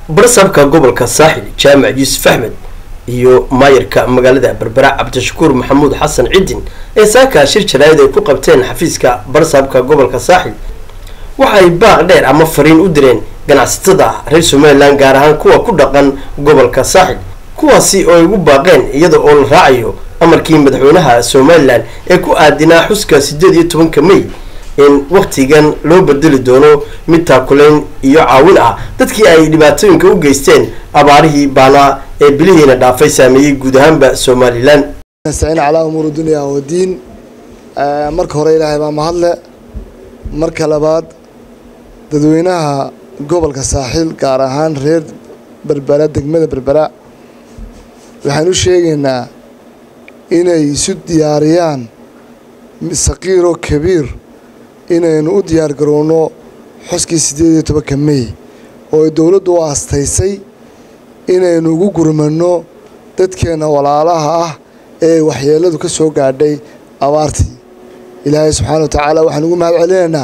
barsabka gobolka saaxil jaamac yuusuf axmed iyo maayarka magaalada berbera cabdishakuur maxamuud xasan cidin ee saaka shir jaraayad ay ku qabteen xafiiska barsabka gobolka saaxil waxa ay baaq dheer ama fariin u direen ganacsatada reer somalilan gaar ahaan kuwa ku dhaqan gobolka saaxil kuwaasi oo ay ugu baaqeen iyada oo la raacayo amarkii madaxweynaha somalilan ee ku aadinaa xuska sideed iyo tobanka may in wakhtigan loo bedeli doono mid taakulayn iyo caawin ah dadkii ay dhibaatooyinka u geysteen abaarihii baanaa ee bilihiina dhaafay saameeyey guud ahaanba somalilan nastaciin calaa umuuri dunya wadiin marka hore ilaahay baa mahadle marka labaad dadweynaha gobolka saaxiil gaar ahaan reer berbera degmada berbera waxaan u sheegaynaa inay isu diyaariyaan saqiir oo kabiir inaynu u diyaar garowno xuskii siddeed iyo tobanka mey oo ay dowladdu u aastaysay inaynu ugu gurmanno dadkeenna walaalaha ah ee waxyeelladu ka soo gaadhay abaartii ilaahay subxaana wa tacaala waxaan ugu mahad celinaynaa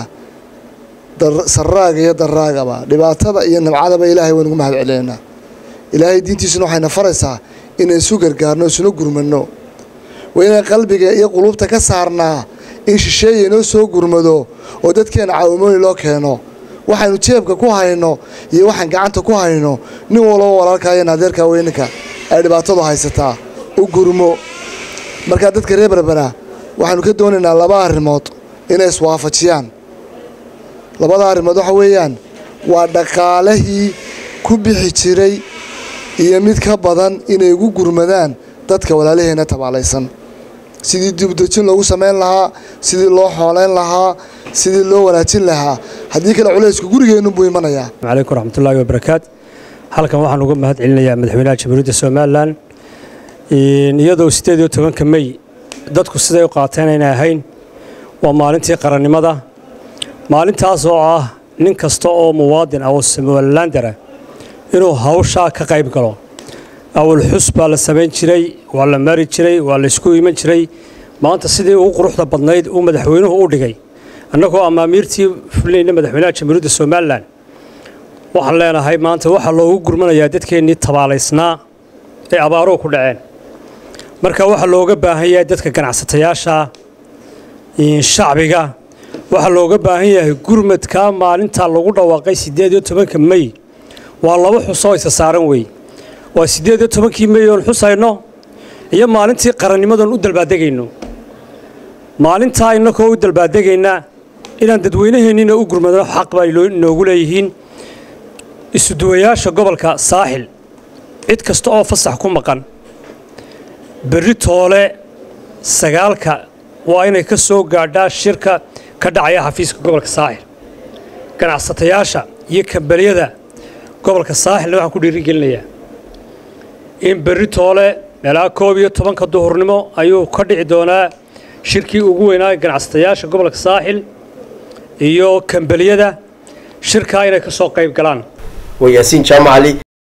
sarraaga iyo daraagaba dhibaatada iyo nabcadaba ilaahay waan ugu mahad celinaynaa ilaahay diintiisuna waxayna faraysaa inay isu gargaarno isuna gurmanno waa inay qalbiga iyo quluubta ka saarnaa in shisheeya inoo soo gurmado oo dadkeena caawimooyin loo keeno waxaynu jeebka ku hayno iyo waxaan gacanta ku hayno nin walba walaalkaayo naadeerka weyninka ay dhibaatadu haysataa u gurmo markaa dadka reer berbera waxaynu ka doonaynaa laba arrimood inay iswaafajiyaan labada arrimood waxa weeyaan waa dhaqaalihii ku bixi jiray iyo mid ka badan inay ugu gurmadaan dadka walaalaheenna tabaalaysan sidii dibdejin loogu samayn lahaa sidii loo xoolayn lahaa sidii loo wanaajin lahaa haddii kale culaysku gurigeenunbuu imanayaa calaykum raxmatullaahi wabarakaat halkan waxaan uga mahad celinayaa madaxweynaha jamhuuriyadda somalilan iyadoo siddeed iyo tobanka mey dadku siday u qaateen aynay ahayn waa maalintii qarannimada maalintaas oo ah nin kasta oo muwaadin ah oo somalilandara inuu hawshaa ka qayb galo awal xus baa la samayn jiray waa la mari jiray waa la isku iman jiray maanta sidii ugu quruxda badnayd uu madaxweynuhu u dhigay annagoo amaamiirtii fulinayna madaxweynaha jamhuuriyadda somalilan waxaan leenahay maanta waxaa loogu gurmanayaa dadkeennii tabaalaysnaa ee abaaruhu ku dhaceen marka waxaa looga baahan yahay dadka ganacsatayaasha shacbiga waxaa looga baahan yahay gurmadka maalinta lagu dhawaaqay siddeed iyo tobanka mey waa laba xusoo isa saaran wey waa siddeed iyo tobankii mey oon xusayno iyo maalintii qarannimadoon u dalbaadegayno maalintaa innakoo u dalbaadegayna inaan dadweynaheennina u gurmadno xaq baa inoogu leeyihiin isuduwayaasha gobolka saaxil cid kasta oo fasax ku maqan berri toole sagaalka waa inay ka soo gaadhaa shirka ka dhacaya xafiiska gobolka saaxil ganacsatayaasha iyo kambaliyada gobolka saaxilna waxaan ku dhiirigelinayaa in berri toole meelaa koob iyo tobanka duhurnimo ayuu ka dhici doonaa shirkii ugu weynaa ganacsatayaasha gobolka saaxil iyo kambaliyada shirkaa inay ka soo qayb galaan waa yaasiin jaamacali